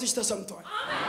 በሕይወትሽ ተሰምቷል።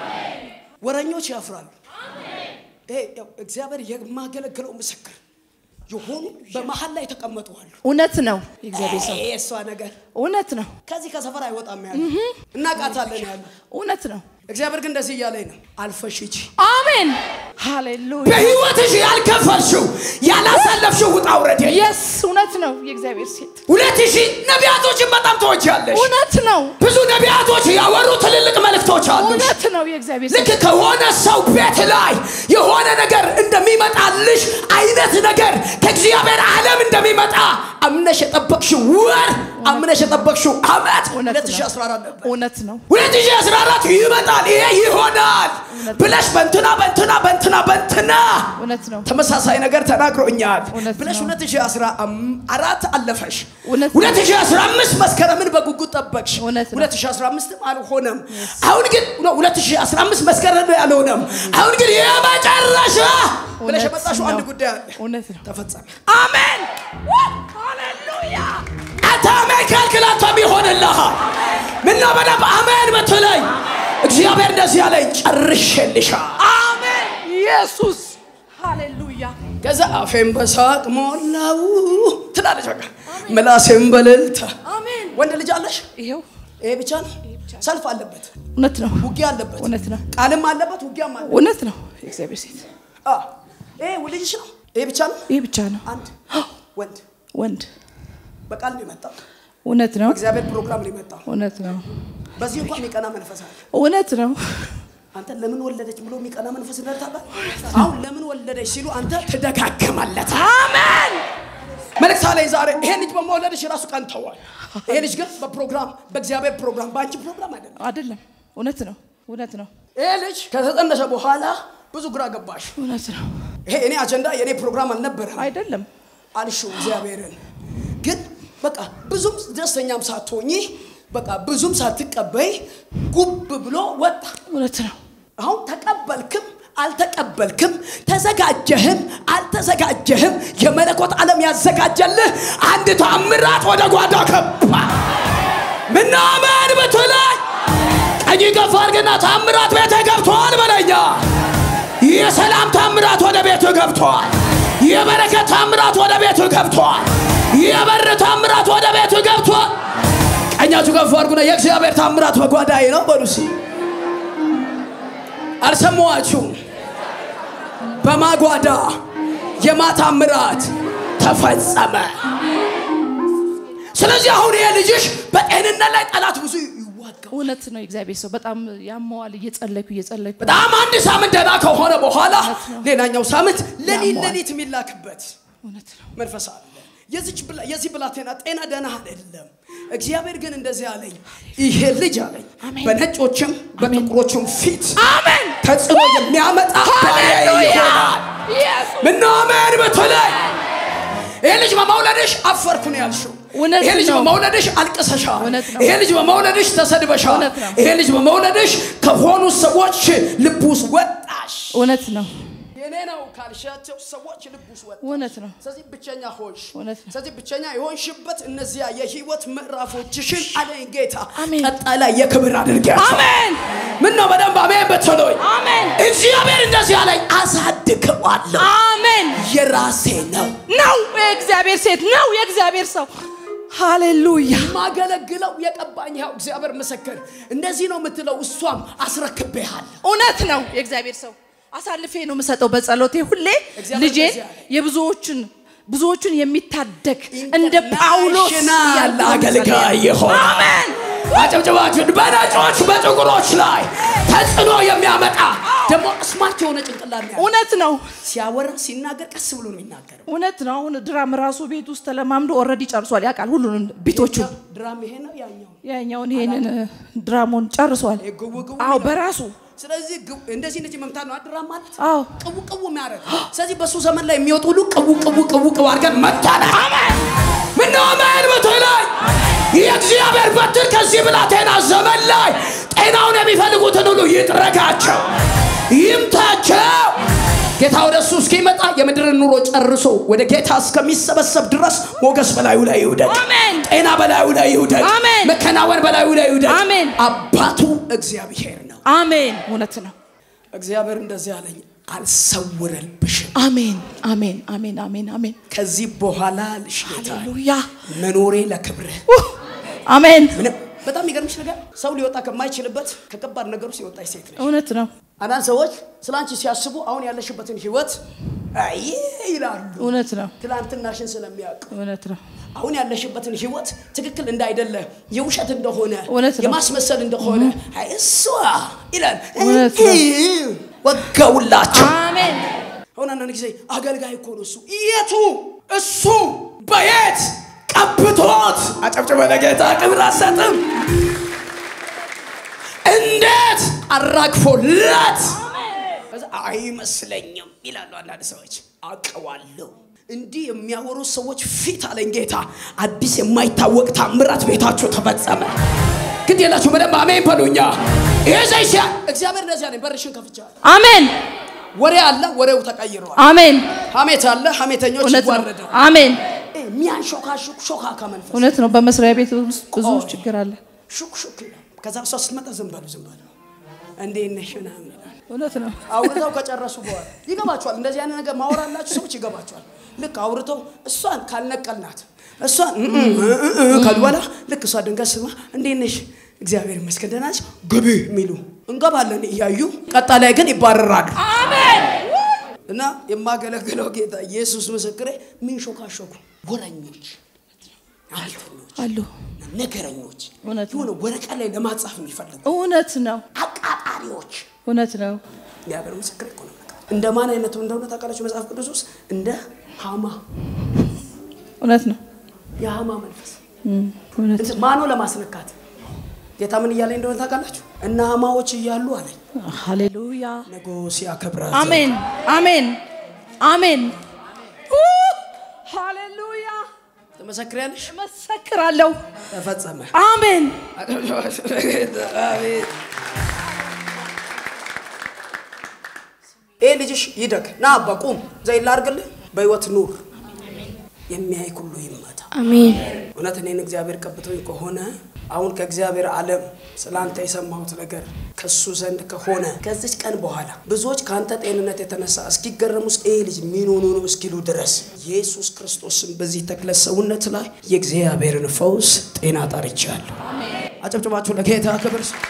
ወረኞች ያፍራሉ። ይሄ ያው እግዚአብሔር የማገለግለው ምስክር የሆኑ በመሀል ላይ ተቀመጡ አሉ። እውነት ነው የእግዚአብሔር ሰው ይሄ የእሷ ነገር እውነት ነው ከዚህ ከሰፈር አይወጣም ያሉ እናቃታለን ያሉ እውነት ነው እግዚአብሔር ግን እንደዚህ እያለኝ ነው፣ አልፈሽ ሂጂ። አሜን ሃሌሉያ በህይወትሽ ያልከፈልሽው ያላሳለፍሽው ውጣ ውረድ የለም። የስ እውነት ነው የእግዚአብሔር ሴት ሁለት ሺህ ነቢያቶችን በጣም ትወጃለሽ። እውነት ነው ብዙ ነቢያቶች ያወሩ ትልልቅ መልእክቶች አሉ። እውነት ነው የእግዚአብሔር ሴት ልክ ከሆነ ሰው ቤት ላይ የሆነ ነገር እንደሚመጣልሽ አይነት ነገር ከእግዚአብሔር ዓለም እንደሚመጣ አምነሽ የጠበቅሽው ወር አምነሽ የጠበቅሽው ዓመት እውነት ነው። 2014 ነበር። እውነት ነው 2014 ይመጣል፣ ይሄ ይሆናል እውነት ነው። ብለሽ በንትና በንትና በንትና በንትና እውነት ነው ተመሳሳይ ነገር ተናግሮኛል እውነት ብለሽ ነው። 2014 አለፈሽ። እውነት ነው። 2015 መስከረምን በጉጉት ጠበቅሽ። እውነት ነው። 2015 አልሆነም። አሁን ግን ነው 2015 መስከረም ያልሆነም። አሁን ግን የመጨረሻ ብለሽ እውነት የመጣሽው አንድ ነው። ጉዳይ አለ። እውነት ነው ተፈጸመ። አሜን ሃሌሉያ አንተ አሜን ካልክል አንተም ይሆንልሃል። ምነው በደንብ አሜን ብትለኝ እግዚአብሔር እንደዚህ ያለኝ ጨርሼልሻል። አሜን ኢየሱስ ሃሌሉያ ከዛ አፌን በሳቅ ሞላው ትላለች። በቃ ምላሴን በእልልታ አሜን ወንድ ልጅ አለሽ? ይሄው ይሄ ብቻ ነው። ሰልፍ አለበት፣ እውነት ነው ውጊያ አለበት፣ እውነት ነው ቃልም አለበት፣ ውጊያም አለበት። እውነት ነው የእግዚአብሔር ሴት አ ይሄ ልጅሽ ነው። ይሄ ብቻ ነው። ይሄ ብቻ ነው አንድ ወንድ ወንድ በቃል ነው የመጣው። እውነት ነው እግዚአብሔር ፕሮግራም ነው የመጣው። እውነት ነው በዚህ እንኳን የሚቀና መንፈስ አለ። እውነት ነው አንተ ለምን ወለደች ብሎ የሚቀና መንፈስ እንደርታባል። አሁን ለምን ወለደች ሲሉ አንተ ትደጋግማለት። አሜን መልእክት ላይ ዛሬ ይሄ ልጅ በመወለድሽ ራሱ ቀንተዋል። ይሄ ልጅ ግን በፕሮግራም በእግዚአብሔር ፕሮግራም በአንቺ ፕሮግራም አይደለም። አይደለም እውነት ነው እውነት ነው ይሄ ልጅ ከተጸነሰ በኋላ ብዙ ግራ ገባሽ። እውነት ነው ይሄ እኔ አጀንዳ የእኔ ፕሮግራም አልነበረም አይደለም አልሽው እግዚአብሔርን። ግን በቃ ብዙም ደስተኛም ሳትሆኚ በቃ ብዙም ሳትቀበይ ጉብ ብሎ ወጣ። እውነት ነው አሁን ተቀበልክም አልተቀበልክም ተዘጋጀህም አልተዘጋጀህም የመለኮት ዓለም ያዘጋጀልህ አንድ ታምራት ወደ ጓዳ ገባ። ምናምን ብትለኝ ቀኝ ከፍ አድርግና ታምራት ቤት ገብተዋል በለኛ። የሰላም ታምራት ወደ ቤቱ ገብተዋል። የበረከት ታምራት ወደ ቤቱ ገብተዋል። የበር ታምራት ወደ ቤቱ ገብተዋል። ቀኛችሁ ከፍ አድርጉና የእግዚአብሔር ታምራት በጓዳዬ ነው በሉ እስኪ። አልሰማኋችሁም? በማጓዳ የማታምራት ተፈጸመ። ስለዚህ አሁን ይሄ ልጅሽ በጤንነት ላይ ጠላት ብዙ ይዋጋው። እውነት ነው የእግዚአብሔር ሰው በጣም ያመዋል እየጸለይኩ እየጸለይኩ በጣም አንድ ሳምንት ደህና ከሆነ በኋላ እውነት ነው። ሌላኛው ሳምንት ሌሊት ያመዋል። ሌሊት የሚላክበት እውነት ነው መንፈስ አለ። የዚች ብላ- የዚህ ብላቴና ጤና ደህና አይደለም። እግዚአብሔር ግን እንደዚህ አለኝ፣ ይሄ ልጅ አለኝ አሜን። በነጮችም በጥቁሮችም ፊት አሜን ተጽዕኖ የሚያመጣ ባሪያ ሃሌሉያ ይሆናል። ኢየሱስ ምነው አሜን ብትለኝ ይሄ ልጅ በመውለድሽ አፈርኩ ነው ያልሽው። እውነት ይሄ ልጅ ነው። በመውለድሽ አልቅሰሻል። እውነት ነው። ይሄ ልጅ በመውለድሽ ተሰድበሻል። እውነት ነው። ይሄ ልጅ በመውለድሽ ከሆኑ ሰዎች ልብ ውስጥ ወጣሽ። እውነት ነው የኔ ነው ካልሻቸው ሰዎች ልብ ውስጥ ወጣ። እውነት ነው ስለዚህ ብቸኛ ሆንሽ። እውነት ነው። ስለዚህ ብቸኛ የሆንሽበት እነዚያ የህይወት ምዕራፎችሽን አለኝ ጌታ አሜን። ቀጣይ ላይ የክብር አድርጊያቸው። አሜን ምን ነው በደንብ አሜን ብትሉኝ አሜን እግዚአብሔር እንደዚህ አለኝ፣ አሳድገዋለሁ አሜን የራሴ ነው ነው የእግዚአብሔር ሴት ነው የእግዚአብሔር ሰው ሃሌሉያ የማገለግለው የቀባኝ ያው እግዚአብሔር ምስክር እንደዚህ ነው የምትለው እሷም አስረክቤሃል እውነት ነው የእግዚአብሔር ሰው አሳልፌ ነው የምሰጠው በጸሎቴ ሁሌ እግዚአብሔር ልጄ እንደዚህ አለ። የብዙዎችን ብዙዎቹን የሚታደግ እንደ ጳውሎስ ኢንተርናሽናል እያልኩ ነው አገልጋይ የምጸልየው። ይሆናል። አሜን አጨብጭባችሁን በነጮች በጥቁሮች ላይ ተጽዕኖ የሚያመጣ ደግሞ ስማርት የሆነ ጭንቅላት ነው ያለው። እውነት ነው ሲያወራ ሲናገር ቀስ ብሎ ነው የሚናገረው እውነት ነው አሁን ድራም ራሱ ቤት ውስጥ ተለማምዶ ኦልሬዲ ጨርሷል ያውቃል ሁሉንም ቢቶቹን ድራም ይሄ ነው ያኛው ያኛውን ይሄንን ድራሙን ጨርሷል ይሄ ግው ግው አዎ ይላል። በራሱ ስለዚህ ግው- እንደዚህ እንደዚህ መምታት ነው ድራም ማለት አዎ ቅቡ ቅቡ የሚያደርግ ስለዚህ በእሱ ዘመን ላይ የሚወጡ ሁሉ ቅቡ ቅቡ ቅቡ ቅቡ አድርገን መታነ ምነው አሜን በተለይ የእግዚአብሔር በትር ከዚህ ብላቴና ዘመን ላይ ጤናውን የሚፈልጉትን ሁሉ ይጥረጋቸው ይምታቸው ጌታ ወደ እሱ እስኪመጣ የምድርን ኑሮ ጨርሶ ወደ ጌታ እስከሚሰበሰብ ድረስ ሞገስ በላዩ ላይ ይውደቅ አሜን ጤና በላዩ ላይ ይውደቅ አሜን። መከናወን በላዩ ላይ ይውደቅ አሜን። አባቱ እግዚአብሔር ነው አሜን። እውነት ነው። እግዚአብሔር እንደዚህ አለኝ፣ አልሰውረልብሽም። አሜን፣ አሜን፣ አሜን፣ አሜን፣ አሜን። ከዚህ በኋላ ልሽ ጌታ ሃሌሉያ። መኖሬ ለክብርህ ኡህ! አሜን። ምንም በጣም የሚገርምሽ ነገር ሰው ሊወጣ ከማይችልበት ከከባድ ነገር ውስጥ የወጣች ሴት ነች። እውነት ነው። አንዳንድ ሰዎች ስለ አንቺ ሲያስቡ አሁን ያለሽበትን ህይወት አይ ይላሉ። እውነት ነው። ትላንትናሽን ስለሚያውቅ እውነት ነው። አሁን ያለሽበትን ህይወት ትክክል እንዳይደለ የውሸት እንደሆነ እውነት ነው። የማስመሰል እንደሆነ አይ እሷ ይላል። እውነት ነው። ወጋውላቸው። አሜን። አሁን አንዳንድ ጊዜ አገልጋይ እኮ ነው እሱ። የቱ እሱ በየት ቀብቶት አጨብጭበ ለጌታ ክብር አሰጥም። እንዴት አራግፎለት ከዛ አይመስለኝም ይላሉ አንዳንድ ሰዎች። አውቀዋለሁ እንዲህ የሚያወሩ ሰዎች ፊት አለኝ ጌታ አዲስ የማይታወቅ ታምራት ቤታችሁ ተፈጸመ። ግድ የላችሁ በደንብ አሜን በሉኛ። ይሄ ዘይሲያ እግዚአብሔር እንደዚያ ነኝ። በርሽን ከፍቻለሁ። አሜን። ወሬ አለ፣ ወሬው ተቀይረዋል። አሜን። ሀሜት አለ፣ ሀሜተኞች እውነት ነው። ይዋረዳል። አሜን። የሚያንሾካሹክ ሾካካ መንፈስ እውነት ነው። በመስሪያ ቤት ውስጥ ብዙ ቆይ። ችግር አለ። ሹክ ሹክ ይላል። ከዛ እሷ ስትመጣ ዝም በሉ ዝም በሉ እንዴት ነሽ ምናምን ይላል። እውነት ነው። አውርተው ከጨረሱ በኋላ ይገባቸዋል። እንደዚህ አይነት ነገር ማወራላችሁ ሰዎች ይገባቸዋል። ልክ አውርተው እሷን ካልነቀልናት እሷን እ- እ- እ- እ- እ ካሉ በኋላ ልክ እሷ ድንገት ስማ እንዴት ነሽ እግዚአብሔር ይመስገን ደህና ነሽ ግቢ የሚሉ እንገባለን እያዩ ቀጣ ላይ ግን ይባረራሉ። አሜን። እና የማገለግለው ጌታ ኢየሱስ ምስክሬ ሚንሾካሾኩ ወረኞች፣ አልተኞች፣ አሉ። ነገረኞች እውነት ነው። የሆነ ወረቀት ላይ ለማጻፍ የሚፈልጉ እውነት ነው። አቃጣሪዎች እውነት ነው። እግዚአብሔር ምስክሬ እኮ ነው። እንደ ማን አይነቱ እንደሆነ ታውቃላችሁ? መጽሐፍ ቅዱስ ውስጥ እንደ ሃማ እውነት ነው። የሃማ መንፈስ እም፣ እውነት እንትን ማኖ ለማስነካት ጌታ ምን እያለኝ እንደሆነ ታውቃላችሁ? እነ ሃማዎች እያሉ አለኝ ሃሌሉያ። ንጉሥ ያከብራል። አሜን። አሜን። አሜን። ኡ! ሃሌሉያ። ትመሰክሪያለሽ? መሰክራለሁ። ተፈጸመ። አሜን። አሜን። ይህ ልጅሽ ይደግ ና አባ ቁም ዘይላ አድርግልህ በህይወት ኑር የሚያይ ሁሉ ይመታ አሜን። እውነት እኔን እግዚአብሔር ቀብቶኝ ከሆነ አሁን ከእግዚአብሔር ዓለም ስለ አንተ የሰማሁት ነገር ከሱ ዘንድ ከሆነ ከዚች ቀን በኋላ ብዙዎች ከአንተ ጤንነት የተነሳ እስኪገረሙ ውስጥ ይህ ልጅ ምን ሆኖ ነው እስኪሉ ድረስ ኢየሱስ ክርስቶስን በዚህ ተክለ ሰውነት ላይ የእግዚአብሔርን ፈውስ ጤና ጠርቻለሁ። አጨብጭባችሁ ለጌታ ክብር ስጡ።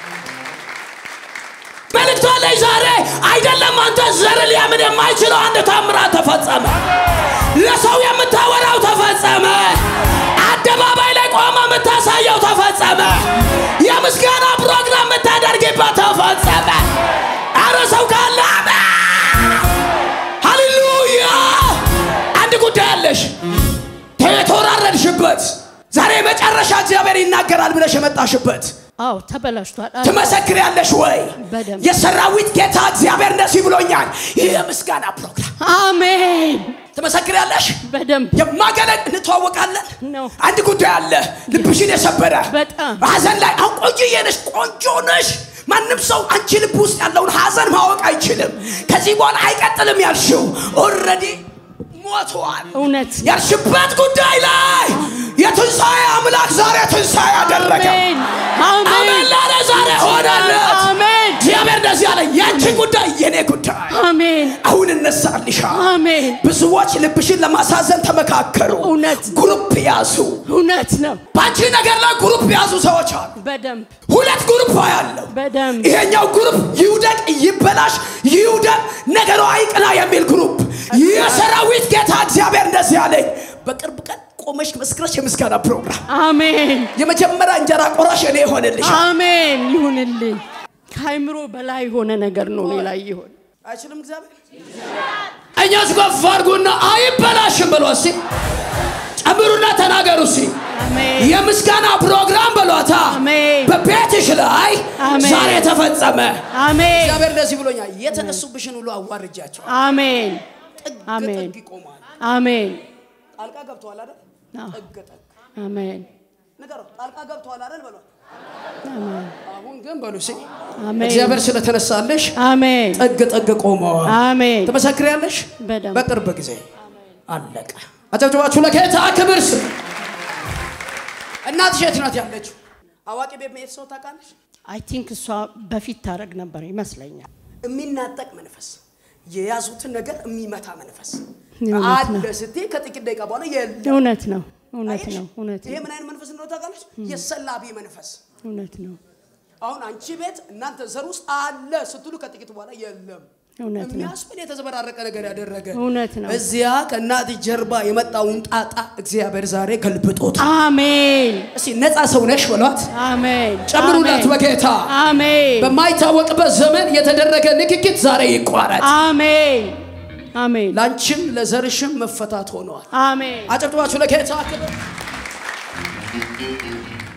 መልእክቷ ላይ ዛሬ አይደለም አንተ ዘር ሊያምን የማይችለው አንድ ታምራት ተፈጸመ። ለሰው የምታወራው ተፈጸመ። አደባባይ ላይ ቆመ የምታሳየው ተፈጸመ። የምስጋና ፕሮግራም የምታደርግበት ተፈጸመ። አረ ሰው ካለ አሜን። ሃሌሉያ። አንድ ጉዳይ አለሽ የተወራረድሽበት ዛሬ መጨረሻ እግዚአብሔር ይናገራል ብለሽ የመጣሽበት አዎ ተበላሽቷል። ትመሰክሪያለሽ ወይ? በደንብ። የሰራዊት ጌታ እግዚአብሔር እንደዚህ ብሎኛል። ይህ የምስጋና ፕሮግራም አሜን። ትመሰክሪያለሽ? በደንብ የማገለግ እንተዋወቃለን። ነው። አንድ ጉዳይ አለ ልብሽን የሰበረ በጣም። ሐዘን ላይ አሁን ቆንጆዬ ነሽ፣ ቆንጆ ነሽ። ማንም ሰው አንቺ ልብ ውስጥ ያለውን ሐዘን ማወቅ አይችልም። ከዚህ በኋላ አይቀጥልም ያልሽው ኦልሬዲ ሞቷል። እውነት ያልሽበት ጉዳይ ላይ የትንሣኤ አምላክ ዛሬ ትንሣኤ አደረገ። አሜን። አሜን አሜን። ላለ ዛሬ ሆነለት። አሜን። እግዚአብሔር እንደዚህ አለ፣ ያንቺ ጉዳይ የኔ ጉዳይ አሜን። አሁን እነሳልሻል። አሜን። ብዙዎች ልብሽን ለማሳዘን ተመካከሩ፣ እውነት። ግሩፕ ያዙ። እውነት ነው። በአንቺ ነገር ላይ ግሩፕ ያዙ ሰዎች አሉ። በደንብ ሁለት ግሩፕ ያለው በደንብ ይሄኛው ግሩፕ ይውደቅ፣ ይበላሽ፣ ይውደቅ፣ ነገሩ አይቅና የሚል ግሩፕ። የሰራዊት ጌታ እግዚአብሔር እንደዚህ አለኝ፣ በቅርብ ቀን ቆመሽ መስክረሽ የምስጋና ፕሮግራም አሜን። የመጀመሪያ እንጀራ ቆራሽ እኔ ይሆንልሽ። አሜን ይሁንልኝ። ከአይምሮ በላይ የሆነ ነገር ነው እኔ ላይ ይሆን አይችልም እግዚአብሔር። እኛስ ገፋ አድርጉና አይበላሽም ብሎ እስኪ ጨምሩና ተናገሩ እስኪ አሜን። የምስጋና ፕሮግራም በሏታ አሜን። በቤትሽ ላይ አሜን። ዛሬ ተፈጸመ። አሜን። እግዚአብሔር እንደዚህ ብሎኛል፣ የተነሱብሽን ሁሉ አዋርጃቸው። አሜን። ጥግ አሜን። ጥግ ይቆማል። አሜን። ጣልቃ ገብተዋል አይደል? አዎ። ጥግ ጥግ አሜን። ንገረው፣ ጣልቃ ገብተዋል አይደል በሏት። አሜን። አሁን ግን በሉ እስኪ አሜን። እግዚአብሔር ስለተነሳለሽ አሜን። ጥግ ጥግ ቆመዋል። አሜን። ትመሰክሪያለሽ? በደንብ በቅርብ ጊዜ አለቀ። አጨብጭባችሁ ለጌታ ክብር ስጡ። እናትሽ የት ናት ያለችው? አዋቂ ቤት መሄድ ሰው ታውቃለች? አይ ቲንክ እሷ በፊት ታረግ ነበር ይመስለኛል። የሚናጠቅ መንፈስ የያዙትን ነገር የሚመታ መንፈስ እውነት አለ ነው። ስትይ ከጥቂት ደቂቃ በኋላ የለም። እውነት ነው፣ እውነት አየሽ? ነው፣ እውነት ይሄ ነው፣ ምን አይነት መንፈስ እንደሆነ ታውቃለች? የሰላቢ መንፈስ። እውነት ነው፣ አሁን አንቺ ቤት እናንተ ዘር ውስጥ አለ ስትሉ ከጥቂት በኋላ የለም እውነት ነው፣ የሚያስብል የተዘበራረቀ ነገር ያደረገ እውነት ነው። እዚያ ከእናት ጀርባ የመጣውን ጣጣ እግዚአብሔር ዛሬ ገልብጦት። አሜን፣ እስኪ ነፃ ሰው ነሽ በሏት፣ አሜን፣ ጨምሩላት አሜን፣ በጌታ አሜን፣ በማይታወቅበት ዘመን የተደረገ ንክኪት ዛሬ ይቋረጥ። አሜን፣ አሜን፣ ላንቺም ለዘርሽም መፈታት ሆነዋል። አሜን። አጨብጭባችሁ ለጌታ ክብር።